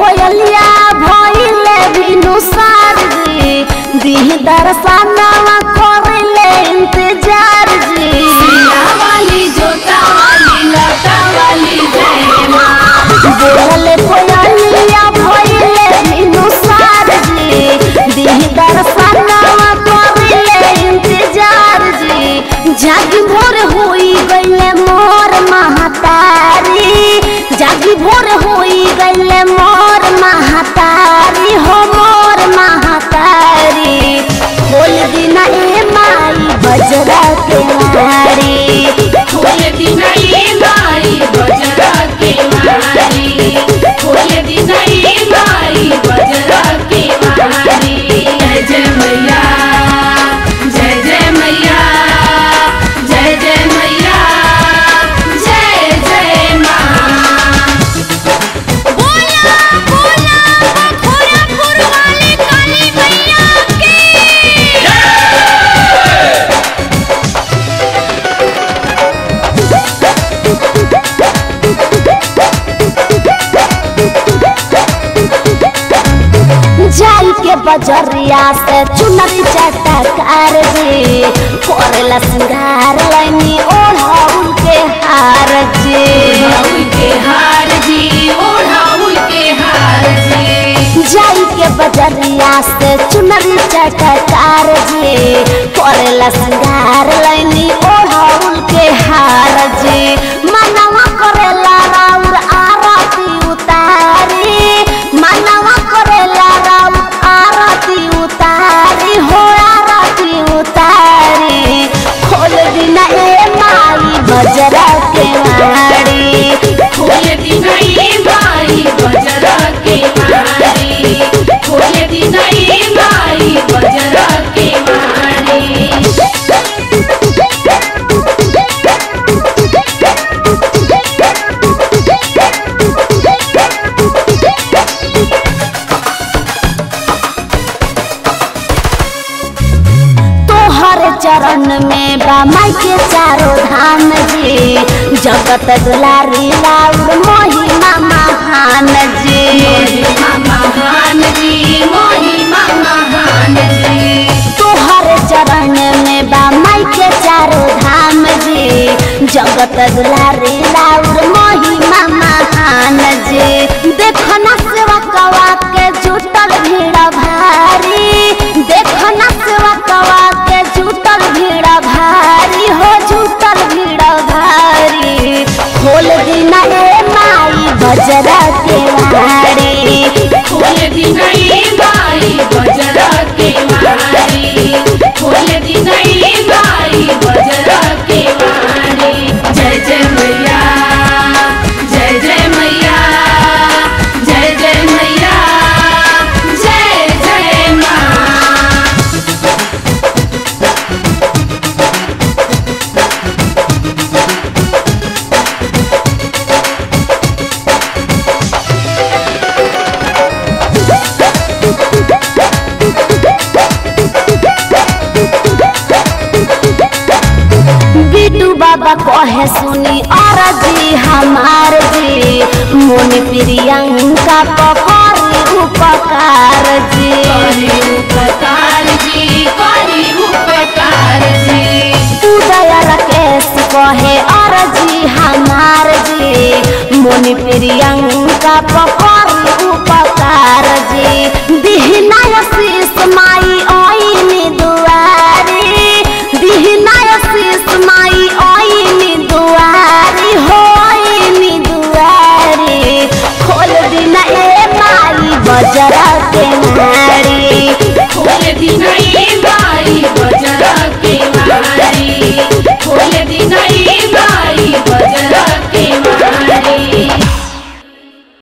कोयलिया भइले बिनु सार जी दिह दर्शनवा करले इंतजार जी वाली जोता वाली लता वाली जय माँ बोले कोयलिया भइले बिनु सार जी दिह दर्शनवा करले इंतजार जी जागी भोर होई गइले मोर महतारी जागी भोर होई गइले मोर महतारी हो मोर महतारी बोल दिना ए माई बजरा के मारी खोल दिना ये माई बजरा के मारी खोल दिना ये माई बजरा के मारी जय जय मैया जय जय मैया जय जय मैया जय जय माँ बोला बोला खोरापुर वाली काली मैया की जाई के बजरिया से चुनरी चटकार जी कोरला सिंगार लैनी ओढ़ाउल के हार जी ओढ़ाउल के हार जी ओढ़ाउल के हार जी जाई के बजरिया से चुनरी चटकार जी कोरला सिंगार लैनी ओढ़ाउल के हार जी मनवा करेला राउर आरती उतारी मनवा करेला राउर आरती उतारी हो आरती उतारी खोल दिना ए माई बजरा के मारी खोल दिना ये माई बजरा के मारी खोल दिना ये माई बजरा के मारी तोहर चरण में बा माई के चारों धाम जी जगत दुलारी लाउर महिमा महान जी महिमा महान जी महिमा महान जी तोहर चरण में बा माई के चारों धाम जी जगत दुलारी लाउर महिमा महान जी देखना सेवा कवा के जुटल भीड़ भारी देखना सेवा कवा के जुटल भीड़ भारी हो जुटल भीड़ भारी खोल दिना ए माई बजरा के वारी खोल दिना ये माई बजरा के मारी खोल दिना ये माई बजरा के मारी जय जय मैया जय जय मैया जय जय मैया जय जय माँ बिटू बाबा कहे सुनी और जी हमार जी मोन प्रियंका पकड़ी उपकार जी करी उपकार जी करी उपकार जी उदय राकेश कहे और जी हमार जी मोन प्रियंका पकड़ी उपकार जी दिहना शीस माई ओइनी दुआरी दिहना शीस माई ओइनी दुआरी होइनी दुआरी खोल दिना ए माई बजरा के नारी खोल दिना ये माई बजरा के मारी खोल दिना ये माई बजरा के मारी